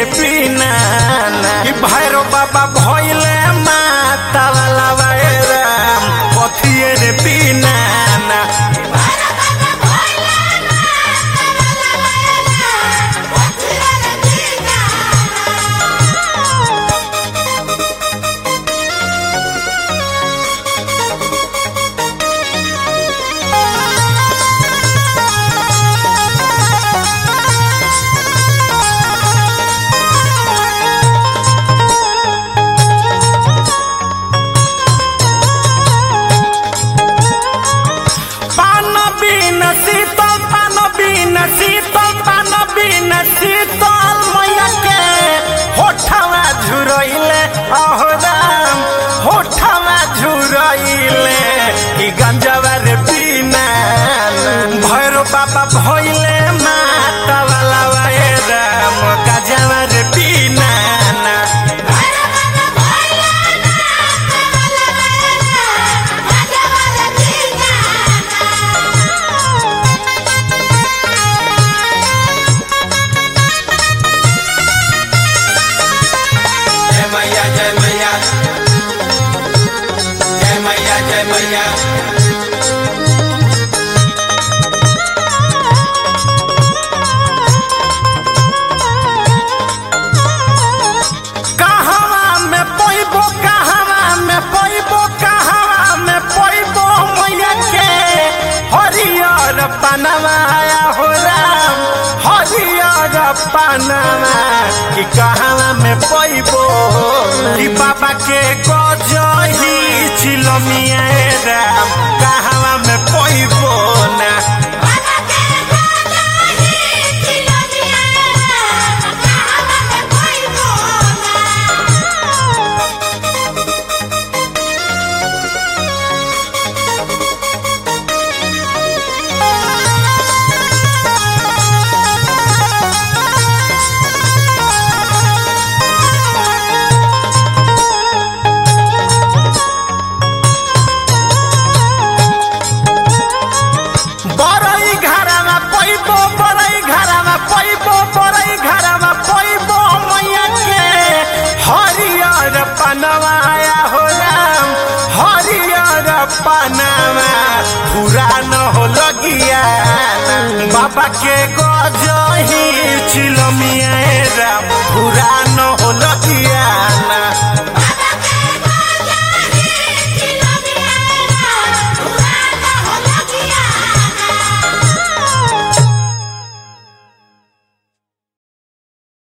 पीना कि भैरो बाबा भइले माता वाला राम कथिए रे पीना पान बिन शीतल पान बिन शीतल पान बिन शीतल मैया के होठवा झुरइले अहो राम होठवा झुरइले कि गंजवा रे बिना भैरो बाबा भइले माता वाला वाए राम गंजवा रे बिना जय मैया जय मैया जय मैया जय मैया कहवा में पैबो कहवा में पैबो कहवा में पैबो मैया के हरियर पनवाया हो राम हरियर पनवा कि कहवा में पैबो कि बाबा के गजही चिलमिया राम कहवा में पैबो ना बरई घरमा पैबो बरई घरमा पैबो बरई घरमा पैबो मैया के हरियर पनवाया हो राम हरियर पनवा पुरान हो लगिया बाबा के गजही चिलमिया राम पुरान